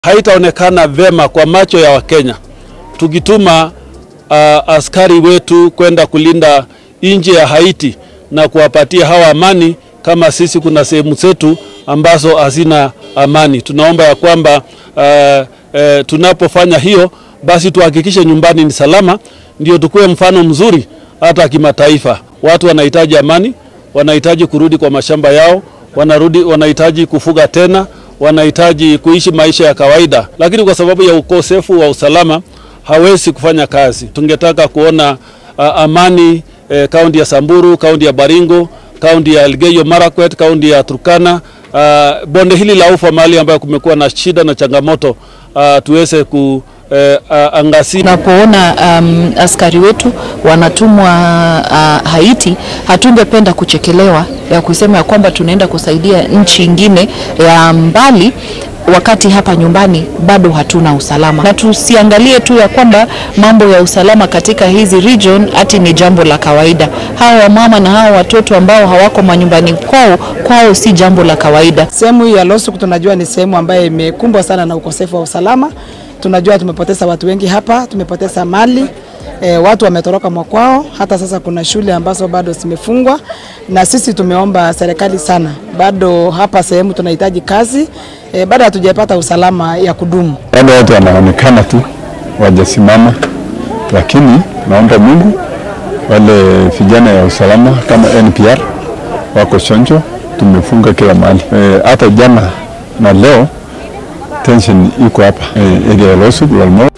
haitaonekana vema kwa macho ya Wakenya tukituma uh, askari wetu kwenda kulinda nchi ya Haiti na kuwapatia hawa amani, kama sisi kuna sehemu zetu ambazo hazina amani. Tunaomba ya kwamba uh, uh, tunapofanya hiyo basi tuhakikishe nyumbani ni salama, ndio tukuwe mfano mzuri hata kimataifa. Watu wanahitaji amani, wanahitaji kurudi kwa mashamba yao, wanarudi, wanahitaji kufuga tena, wanahitaji kuishi maisha ya kawaida, lakini kwa sababu ya ukosefu wa usalama hawezi kufanya kazi. Tungetaka kuona uh, amani kaunti eh, ya Samburu, kaunti ya Baringo, kaunti ya Elgeyo Marakwet, kaunti ya Turkana, uh, bonde hili la Ufa, mahali ambayo kumekuwa na shida na changamoto uh, tuweze ku eh, uh, angazia Tunapoona um, askari wetu wanatumwa uh, Haiti, hatungependa kuchekelewa ya kusema ya kwamba tunaenda kusaidia nchi ingine ya mbali wakati hapa nyumbani bado hatuna usalama, na tusiangalie tu ya kwamba mambo ya usalama katika hizi region ati ni jambo la kawaida. Hawa wamama na hawa watoto ambao hawako manyumbani kwao, kwao si jambo la kawaida. Sehemu hii ya Losuk tunajua ni sehemu ambayo imekumbwa sana na ukosefu wa usalama. Tunajua tumepoteza watu wengi hapa, tumepoteza mali E, watu wametoroka mwakwao. Hata sasa kuna shule ambazo bado zimefungwa, na sisi tumeomba serikali sana, bado hapa sehemu tunahitaji kazi e, bado hatujapata usalama ya kudumu. Wale watu wanaonekana tu wajasimama, lakini naomba Mungu wale vijana ya usalama kama NPR wako chonjo, tumefunga kila mahali hata e, jana na leo tension iko hapa e, area ya Losuk Lalmo